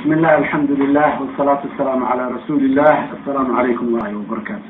bismi illah alxamdu lilah wsalaatu wasalaamu calaa rasuuli illah assalaamu calaykum warahi wabarakaatu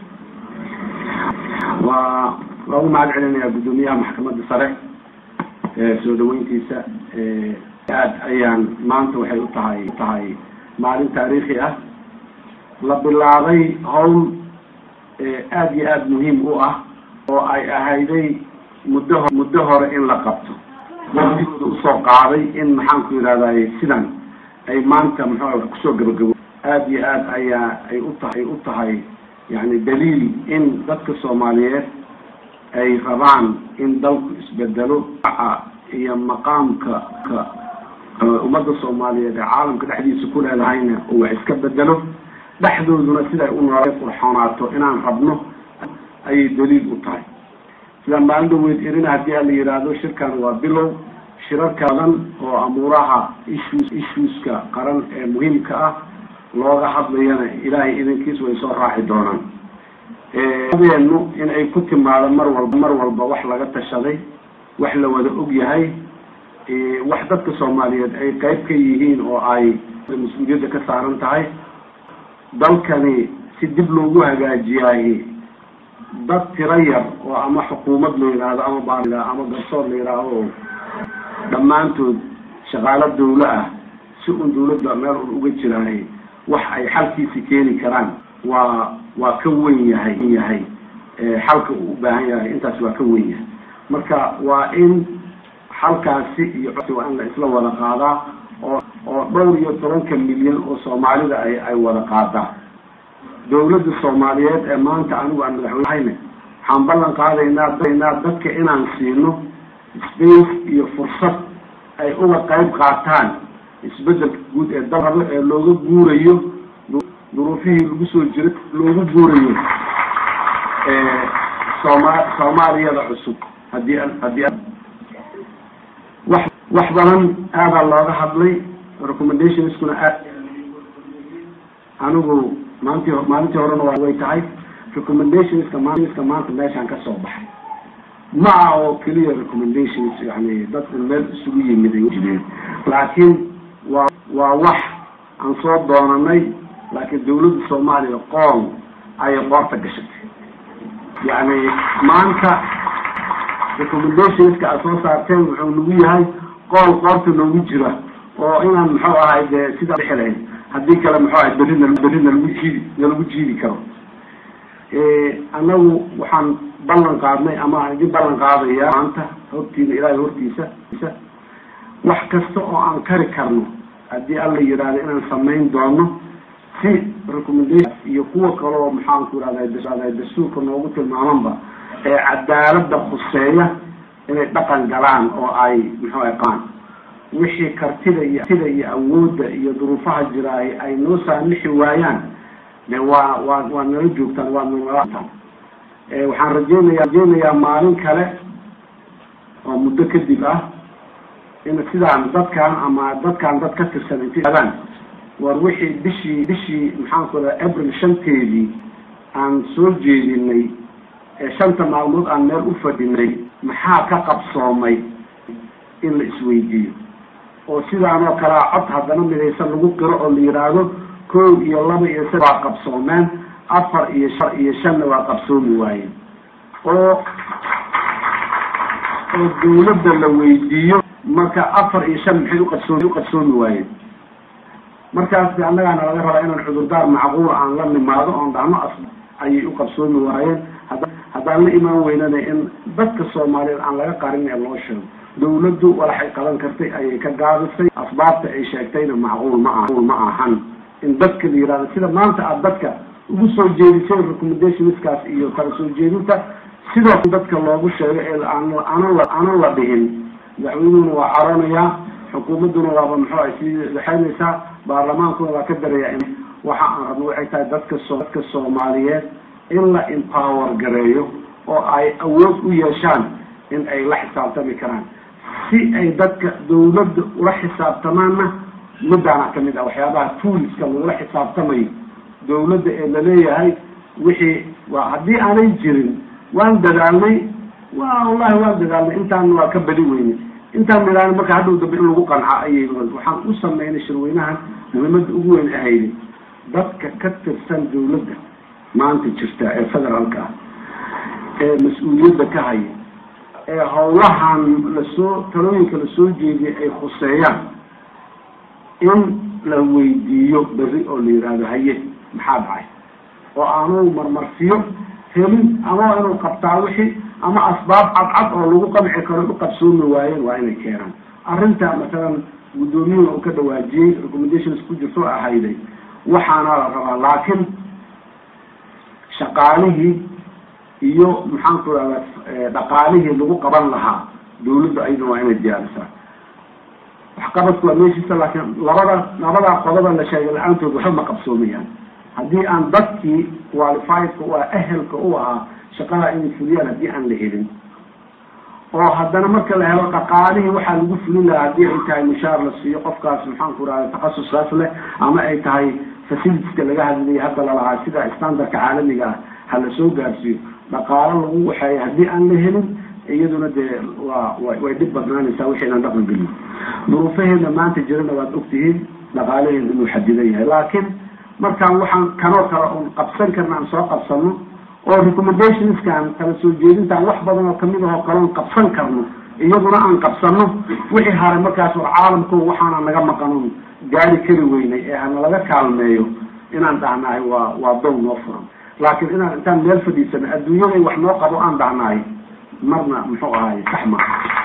waa waa ugu mahad celinayaa guddoomiyaha maxkamadda sare soo dhaweyntiisa aad ayaan maanta waxay u tahay tahay maalin taariikhi ah la bilaabay hawl aad iyo aada muhiim u ah oo ay ahayday muddo muddo hore in la qabto waqtigooda usoo qaaday in maxaan ku yidhahday sidan ay maanta muxuu kusoo gabagabo aada iyo aad ayaa ay u tahay u tahay yani daliil in dadka soomaaliyeed ay rabaan in dalku isbedelo iyo maqaamka ka ummadda soomaaliyeed ee caalamka dhexdiisa ku leedahayna oo wax iska bedelo dhexdooduna siday u noolay qurxoonaato inaan rabno ayay daliil u tahay sidaan maalin dhaweyd irina haddii a la yidhaahdo shirkan waa bilow shirarka badan oo amuuraha issues issueska qaran ee muhiimka ah looga hadlayana ilaahay idankiis way soo raaci doonaan adeenu in ay ku timaado mar walba mar walba wax laga tashaday wax la wada og yahay wax dadka soomaaliyeed ay qayb ka yihiin oo ay mas-uuliyadda ka saaran tahay dalkani si dib loogu hagaajiyaay dad tiro yar oo ama xukuumad la yidhaahdo ama ba ama garsoor la yidhaahdo oo dhammaantood shaqaalo dawlo ah si un dawladda meel un uga jiraay wax ay xalkiisi keeni karaan waa waa ka wen yahay yahay xalka uu u baahan yahay intaas waa ka wen yahay marka waa in xalkaasi iyo waa in la isla wada qaadaa oo oo dhowr iyo tobanka milyan oo soomaalida ay ay wada qaadaa dawladda soomaaliyeed ee maanta anigu aan madaxweynehayne waxaan ballan qaadaynaa daynaa dadka inaan siino space iyo fursad ay uga qayb qaataan isbedelka guud ee dal rabo ee looga guurayo duruufihii lagu soo jiray loogu guurayo sooma soomaaliyada cusub haddii haddii wax wax badan aadaa looga hadlay recommendationskuna aad anigu maanti maalintii horena way tahay recommendationska mska maanta meeshaan kasoo baxay ma ah oo keliya recommendations yani dadku meel isugu yimid ay jireen laakiin waa waa wax aan soo doonanay laakiin dawladda soomaaliya qool ayay qoorta gashatay yani maanta recommendationska aad soo saarteen wuxuu nagu yahay qool qoorta noogu jira oo inaan muxuu ahay dee sidaa dhixi lahayn haddii kale muxuu ahay berina berina lagu jiidi nalagu jiidi karo annagu waxaan ballan qaadnay ama aan idin ballan qaadaya maanta hortiina ilaahay hortiisa wax kasta oo aan kari karno haddii alla yidhaahdo inaan samayn doono si recommendation iyo kuwa kaleo maxaan ku ihahda dastuurka noogu tilmaamanba ee cadaalada khuseeya inay dhaqan galaan oo ay muxuu ay qaan wixii kartida iyo tida iyo awoodda iyo duruufaha jira ay noo saamixi waayaan de waa waa waa nala joogtaan waa nalataan waxaan rajeynaya rajeynayaa maalin kale oo muddo kadib ah in sidaan dadkan ama dadkan dad ka tirsan intiadaan war wixii bishii bishii maxaan ku daa april shanteedii aan soo jeedinay ee shanta maalmood aan meel u fadhinay maxaa ka qabsoomay in la isweydiiyo oo sidaan oo kalea cod haddana midaysan lagu qiro oo la yidhaahdo kow iyo laba iyo sa waa qabsoomeen afar iyo shan iyo shanna waa qabsoomi waayeen oo oo dawladda la weydiiyo marka afar iyo shan maxay uqabsoomi uqabsoomi waayeen markaas de annagaana laga rabaa inaan cudurdaar macquula aan la nimaado oon dhahno as ayay uqabsoomi waayeen hada haddaan la imaan weynana in dadka soomaaliyeed aan laga qarin ee loo sheego dawladdu walaxay qaban kartay ayay ka gaabisay asbaabta ay sheegtayna macquul ma ah ma ahan in dadka la yihahdo sida maanta aad dadka ugu soo jeedisay recommendationskaas iyo kala soo jeedinta sidoo dadka loogu sheego ee aan aanan la aanan la dhihin madaxweynuhuna waa caroonayaa xukuumadduna waaba muxuu ay sii waxaynaysaa baarlamaankuna waa ka daraya waxa aan rabno waxay tahay dadka so dadka soomaaliyeed in la empower gareeyo oo ay awood u yeeshaan in ay la xisaabtami karaan si ay dadka dawladda ula xisaabtamaanna midaana kamid ah waxyaabaha tooliska lagula xisaabtamayo dawladda ee laleeyahay wixii waa haddii aanay jirin waan dadaalnay wa wallahi waan dadaalnay intaan waa ka badi weyne intaan midaan marka hadhow dambe in lagu qanca ayay waxaan u sameynay shirweynahan muhiimadda ugu weyn ahayday dadka ka tirsan dawladda maanta jirta ee federaalka ah ee mas-uuliyadda ka haya ee howlahan lasoo talooyinka lasoo jeediyay ay khuseeyaan in la weydiiyo berri oo la yihahdo haye maxaa dhacay oo aanu marmarsiyo helin ama inuu qabtaa wixii ama asbaab cadcad oo lagu qanci karo u qabsoomi waayeen waa inay keenaan arrinta masalan guddoomiyuhuna uu ka dhawaajiyey recommendations ku jirto ahayday waxaana la rabaa laakiin shaqaalihii iyo maxaan ku rahdaa dhaqaalihii lagu qaban lahaa dawladda ayadana waa inay diyaarisaa waxqabadku waa meeshiisa laakiin labada labadaa qodoba la sheegay la-aantood waxba ma qabsoomayaan haddii aan dadkii qualifiedka u ah ehelka u ahaa shaqada inay fuliyaan haddii aan la helin oo haddana marka la helo dhaqaalihii waxaa lagu fulin lahaa haddii ay tahay mushaar la siiyo qofkaas maxaan ku rahda takhasuskaas leh ama ay tahay facilitieska laga hadlayay hadda lalahaa sida standardka caalamiga ah ha la soo gaarsiiyo dhaqaalo lagu waxeeya haddii aan la helin iyaduna dee waa way dhib badnaanaysaa wixaynan dhaqan gelin duruufaheedna maanta jirana waad ogtihiin dhaqaalaheeda inuu xadidan yahay laakiin markaan waxaan kanoo kale un qabsan karna aan soo qabsano oo recommendationskan kala soo jeedintaan wax badan oo kamid ahoo kaloon qabsan karno iyaduna aan qabsano wixii haray markaas oo caalamku waxaana naga maqanon gaari kari weynay ee hana laga kaalmeeyo inaan dhahnahay waa waa dow noo furan laakiin inaan intaan meel fadhiisano adduunyaday wax noo qabo aan dhahnahay marna muxuu ahaay sax ma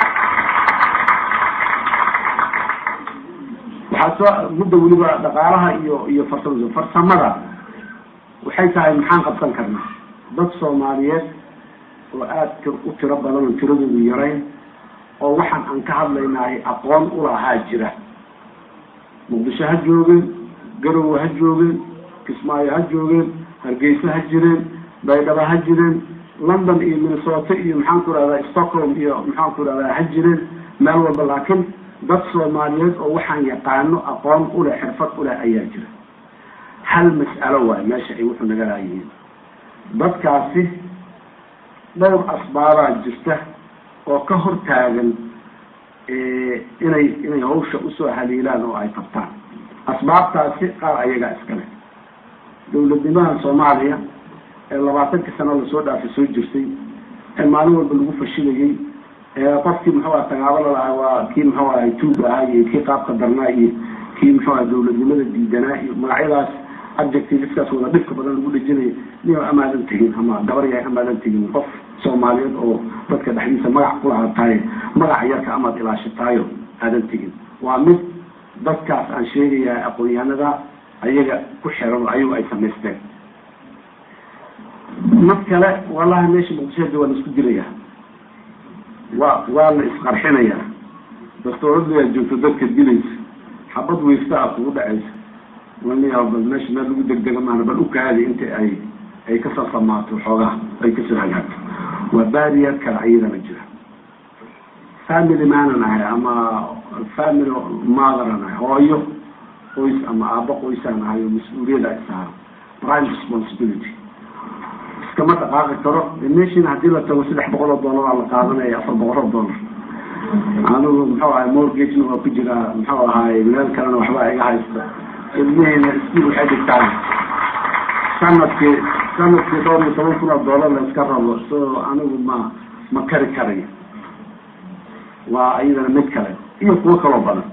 waxaa soo mudda weliba dhaqaalaha iyo iyo farsam farsamada waxay tahay maxaan qabsan karnaa dad soomaaliyeed oo aada u tiro badan oo tiradoodu yarayn oo waxaan aan ka hadlaynahay aqoon ulahaa jira muqdisho ha joogeen garowe ha joogeen kismaayo ha joogeen hargeysa ha jireen baydhaba ha jireen london iyo minnesota iyo maxaan ku rahdaa stockholm iyo maxaan ku rahdaa ha jireen meel walba laakiin dad soomaaliyeed oo waxaan yaqaano aqoon uleh xirfad uleh ayaa jira hal mas'alo waayo meesha ay wuxuu naga laayihiin dadkaasi dhowr asbaabaa jirta oo ka hor taagan inay inay hawsha usoo haliilaan oo ay qabtaan asbaabtaasi qaar ayagaa iskale dawladnimaha soomaaliya ee labaatankii sano lasoo dhaafay soo jirtay ee maalin walba lagu fashilayay qofkii muxuu aha tagaabo lalahaa waa kii muxuu ahay tuug ahaa iyo kii qaabka darnaa iyo kii muxuu aha dawladnimada diidanaa iyo magacyadaas adjectiveskaas wada dhibka badan lagu dhejinayo niyo amaadan tegin ama gabar yahay amaadan tegin qof soomaaliyeed oo dadka dhexdiisa magac kulahaataaye magaca yarka amaad ilaashataayo aadan tegin waa mid dadkaas aan sheegayaa aqoon-yahanada ayaga ku xiran oo ayagu ay samaysteen mid kale wallahi meesha muqdishoda waa la isku dilayaa waa waa la isqarxinayaa dastooradayaa joogto dadka dilaysa xabad weysta a kugu dhacaysa laniyaa bal meesha meel lagu degdega maana bal ukaadi inta ay ay kasoo samaato xoogaha ay kasoo hagaagto waa barrier kale ayadana jira family maanan ahay ama family motheran ahay hooyo qoys ama aabo qoysaan ahay oo mas-uuliyada ay saaro prime responsibility iskama dhaqaaqi karo meeshiina hadii la tago saddex boqol oo dollar aa la qaadanaya afar boqol oo dollar anigu muxuu ahay mortgagena waa ku jiraa muxuu ahaay meel kalena waxba iga haysta ilmihiina iskuol waxay dhigtaan sanadkii sanadkii dhowr iyo toban kun oo dollar la iska rabo so anigu ma ma kari karayo waa iyadana mid kale iyo kuwo kaloo badan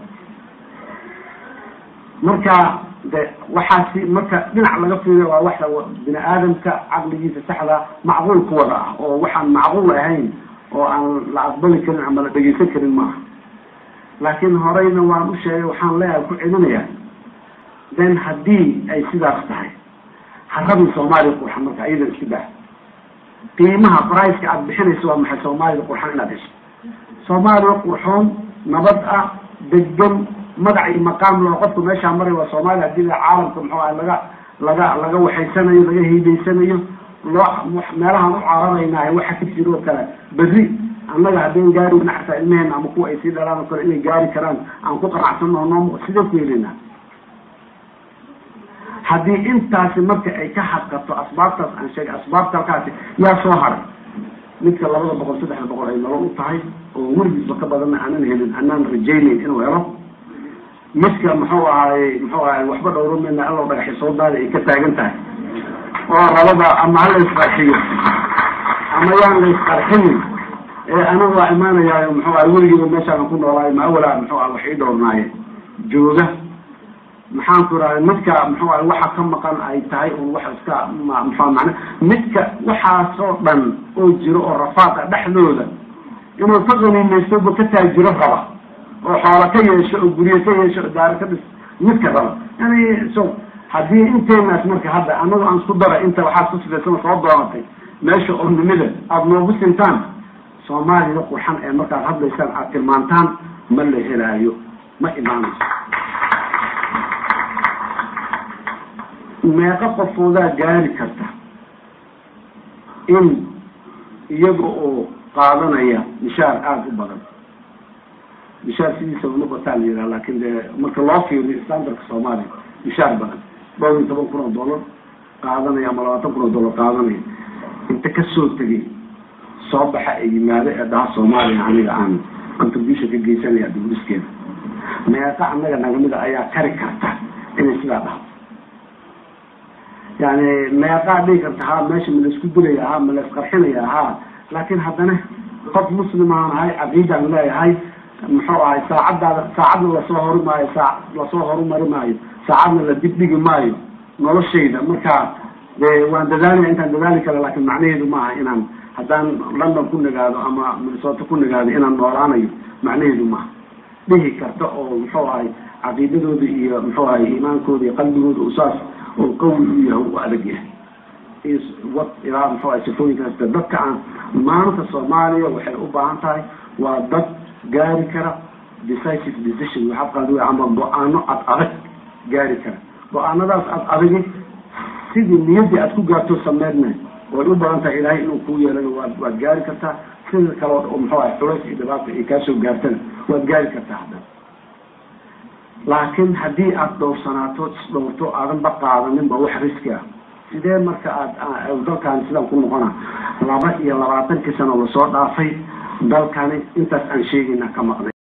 marka de waxaasi marka dhinac laga fiiriyo waa waxa bini aadamka caqligiisa saxda macquul ku wada ah oo waxaan macquul ahayn oo aan la aqbali karin ama la dhegeysan karin maaha laakiin horeyna waan u sheegay waxaan leeyahay ku celinayaa then haddii ay sidaas tahay harabin soomaaliya qurxan marka iyadan isku dah qiimaha briceka aada bixinaysa waa maxay soomaalida qurxan inaad hesho soomaaliya qurxoon nabad ah degan magac iyo maqaam loo qofku meeshaa maray waa soomaaliya hadii la caalamka muxuu aha laga laga laga waxaysanayo laga hiidaysanayo loo meelahaan u cararaynahay waxa ka jiro oo kale berri annaga haddeen gaari weyna xataa ilmeheena ama kuwa ay sii dhalaan oo kale inay gaari karaan aan ku qanacsanno noo sidee ku helinaa haddii intaasi marka ay ka hadqato asbaabtaas aan sheegay asbaabta halkaasi yaa soo haray midka labada boqol saddexda boqol ay nolol u tahay oo weligiisba ka badanna aanan helin anaan rajaynayn inuu helo midka muxuu ahaay muxuu ahaay waxba dhowrameyna allow dhagaxi soo daada ay ka taagan tahay oo rabada ama ha la isqarxiyo ama yaan la isqarxinin ee anaga waa imaanayaayo muxuu ahay weligiiba meeshaan ku noolaayo ma awalaa muxuu ah wax ii dhowrnaaye jooga maxaan ku rahay midka muxuu ahay waxa ka maqan ay tahay un wax iska ma muxua macna midka waxaasoo dhan oo jiro oo rafaaqa dhexdooda inuu ka qaniimaystoba ka taajiro raba oo xoola ka yeesho oo guryo ka yeesho oo daaro ka dhis midka raba yani so haddii inteenaas marka hadda anagu aan isku dara inta waxaad ku sifaysana soo doonatay meesha ornimada aada noogu sintaan soomaalida qurxan ee markaad hadlaysaan aad tilmaantaan ma la helaayo ma imaanayso meeqo qofoodaa gaari karta in iyaga oo qaadanaya mishaar aada u badan mishaar sidiisaba noqotaa la yidhaha lakin dee marka loo fiiriyo standardka soomaaliya mishaar badan dhowr iyo toban kun oo dollar qaadanaya ama labaatan kun oo dollar qaadanaya inta kasoo tegay soo baxa ee yimaado ee dhaha soomaaliya aniga aan contribution ka geysanaya dibudhiskeeda meeqa annaga nagamida ayaa kari karta inay sidaa dhahdo yani meeqaa dhigi karta ha meesha ma laisku dilaya ha ma la isqarxinaya ha laakin haddana qof muslimaan ahay caqiidaan leeyahay muxuu ahay saacaddaada saacadna lasoo hori maayo saa lasoo horumari maayo saacadna la dibdhigi maayo noloshayda marka de waan dadaalaya intaan dadaali kara lakin macnaheedu maaha inaan haddaan london ku nagaado ama minnesota ku nagaado inaan noolaanayo macnaheedu maaha dhihi karta oo muxuu ahay caqiidadooda iyo muxuu ahay iimaankooda iyo qalbigooda usaas oo qawi u yahay u adag yahay wad ilaa muxuu ahay sifooyinkaas dadka aan maanta soomaaliya waxay u baahan tahay waa dad gaari kara decisive decision waxaa qaadi way ama go-aano ad adag gaari kara go-aanadaas ad adagi sidii niyaddii aad ku gaarto sameydna way u badan tahay ilaahay inuu kuu yeelana waad waad gaari kartaa sida kale oo muxuu ahay culays iyo dhibaata ay kaasoo gaartana waad gaari kartaa haddana laakiin haddii aada dhowrsanaato isdhowrto aadan ba qaadaninba wax riski ah sidee marka aad dalkaani sidaan ku noqona laba iyo labaatankii sano lasoo dhaafay dalkani intaas aan sheegayna ka maqnay